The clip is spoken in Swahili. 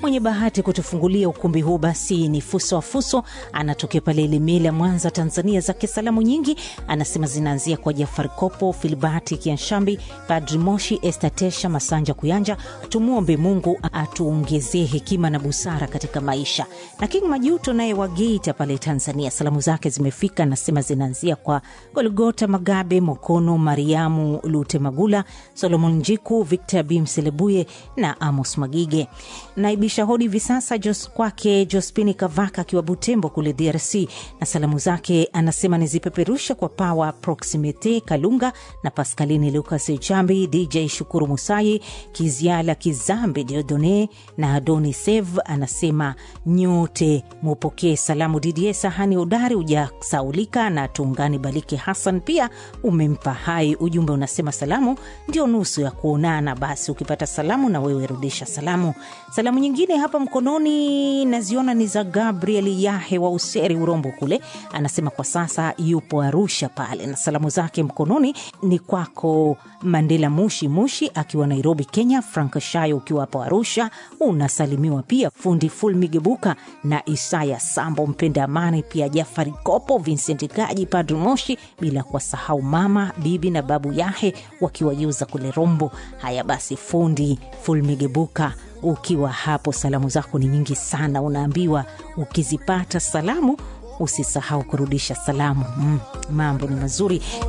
mwenye bahati kutufungulia ukumbi huu basi ni Fuso wa Fuso, anatokea pale Ilemela, Mwanza, Tanzania. Zake salamu nyingi anasema zinaanzia kwa Jafari Kopo, Filibati Kianshambi, Padri Moshi, Estatesha Masanja Kuyanja. Tumwombe Mungu atuongezee hekima na busara katika maisha. Na King Majuto naye wa Geita pale Tanzania, salamu zake zimefika, anasema zinaanzia kwa Golgota Magabe, Mokono Mariamu Lute Magula, Solomon Njiku, Victor Bimselebuye na Amos Magige. Naibisha hodi hivi sasa Jos kwake Jospini Kavaka akiwa Butembo kule DRC, na salamu zake anasema nizipeperusha kwa Pawa Proximite Kalunga na Paskalini Lucas Chambi, DJ Shukuru Musai, Kiziala Kizambi, Diodone na Adoni Sev. Anasema nyote mupokee salamu. Didie Sahani Udari hujasaulika na Tungani Baliki Hassan pia umempa hai. Ujumbe unasema salamu ndio nusu ya kuonana, basi ukipata salamu na wewe rudisha salamu. Salamu nyingine hapa mkononi naziona ni za Gabriel Yahe wa Useri Urombo kule, anasema kwa sasa yupo Arusha pale, na salamu zake mkononi ni kwako Mandela Mushi Mushi akiwa Nairobi, Kenya. Frank Shayo ukiwa hapo Arusha unasalimiwa pia, fundi Ful Migebuka na Isaya Sambo mpenda amani, pia Jafari Kopo, Vincent Gaji, Padri Moshi, bila kuwasahau mama bibi na babu Yahe wakiwa Yuza kule Rombo. Haya basi, fundi Ful Migebuka ukiwa hapo, salamu zako ni nyingi sana. Unaambiwa ukizipata salamu usisahau kurudisha salamu. Mm, mambo ni mazuri.